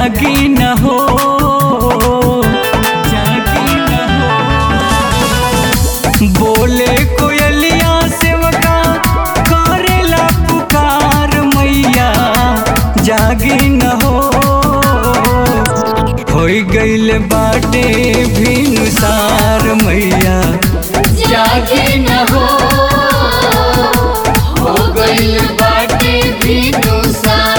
जागी न हो जागी न हो बोले कोयलिया सेवका करेला पुकार मैया जागी न हो होई गइल बाटे भिनुसार मैया जागे न हो हो गइल बाटे बिनुसार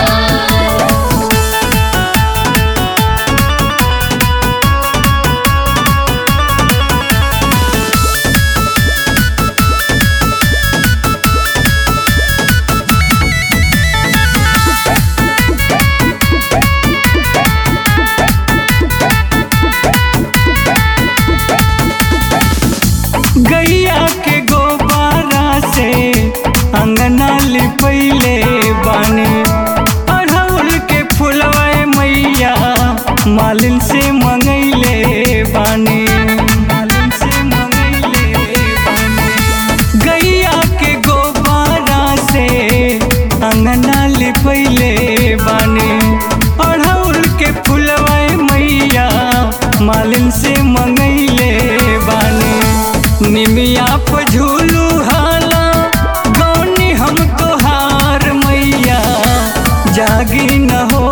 गैया के गोबारा से अंगना लिपैले बानी अड़हुल के फुलवा मैया मालिन से मंगैले बानी मालिन से मंगैले बानी गैया के गोबारा से अंगना लिपैले बानी अड़हुल के फुलवा मैया मालिन से मंगैले बानी निमिया पे झूलू हाला गौनी हम तोहार मैया जागी न हो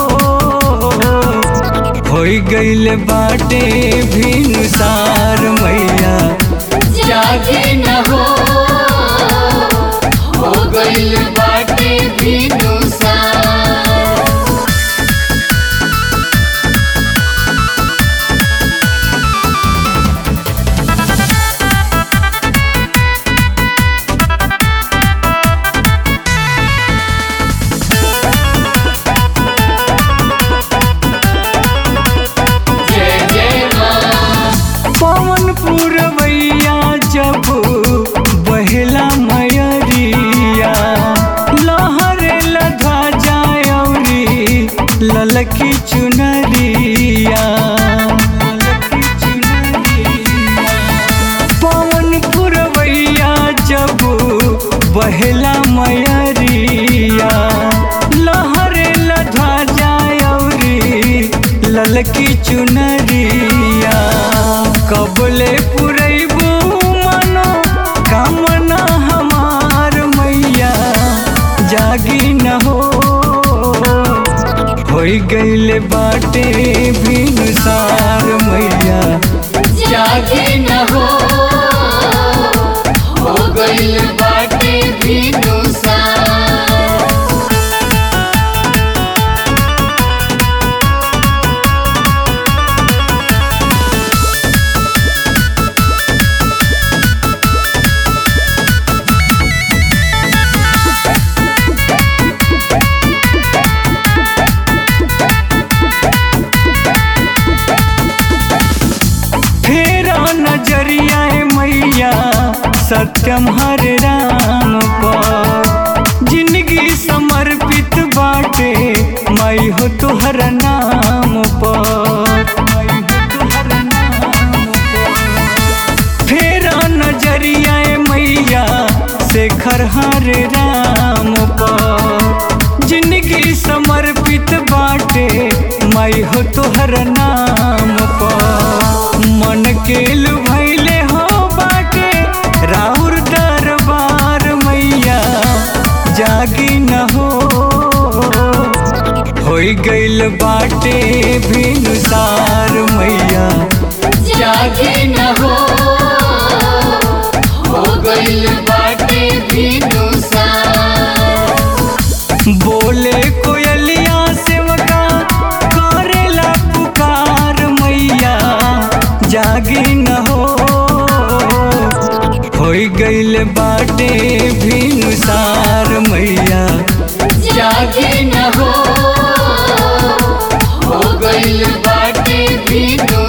होई गइल बाटे भिनुसार मैया जागे न हो हो गइल बाटे बिनुसार जय जय माँ पवन पुरवैया जब बहेला मयरिया लहरे लधा जायौरी ललकी चुनरिया ललकी चुनरिया पवन पुरवैया जब बहेला मयरिया लहरे लधा जायौरी ललकी चुनरिया कबले पुरैबू मनो कामना हमार मैया जागी न हो होई गइल बाटे भिनुसार मैया जागे न हो हो गइल बाटे बिनुसार फेरा नजरिया मैया सत्यम हर राम पर जिंदगी समर्पित बाटे मई हो तुहर नाम पर मई हो तुहर नाम पर। फेरा नजरिया मैया शेखर हर राम पर जिंदगी समर्पित बाटे मई हो तुहर नाम पर मन के लुभैले हो बाटे राउर दरबार मैया जागी न हो होई गइल बाटे भिनुसार मैया जागे न हो हो गइल बाटे बिनुसार बोले कोयलिया सेवका करेला पुकार मैया जागी न हो होई गइल बाटे भिनुसार मैया जागे न हो हो गइल बाटे बिनु